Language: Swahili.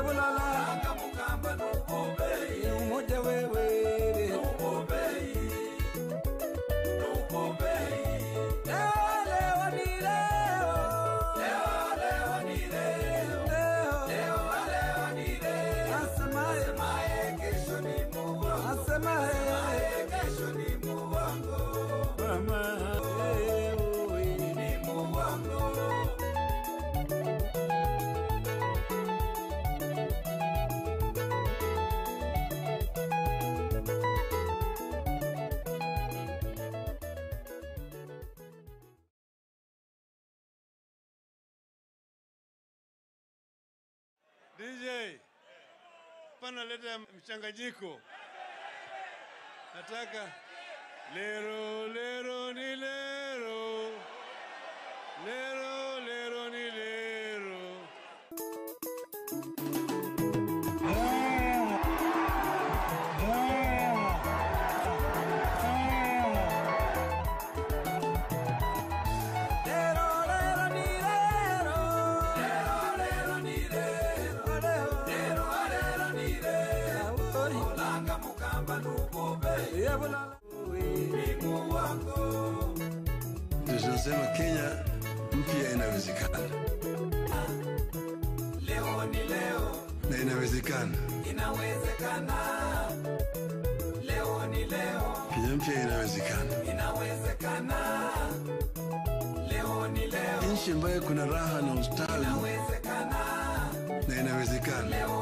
yebulala Langa mukamba nubobei umoja wewe Nubobei Nubobei leo leo ni leo Leo leo ni leo leo Leo leo ni leo asemaye Asemaye kesho ni muongo asemaye Asemaye kesho ni muongo mama eh, oh, eh. Ni muongo DJ, pana leta mchanganyiko. Nataka lero lero ni lero, lero lero ni lero. lero lero ni lero Lero lero ni lero leo Lero lero ni lero Langa mukamba nubobei yebulala Ni muongo tunasema Kenya mpya inawezekana Leo ni leo na inawezekana. inawezekana leo ni leo Kenya mpya inawezekana, inawezekana leo ni leo nchi ambayo kuna raha na ustawi inawezekana na inawezekana. leo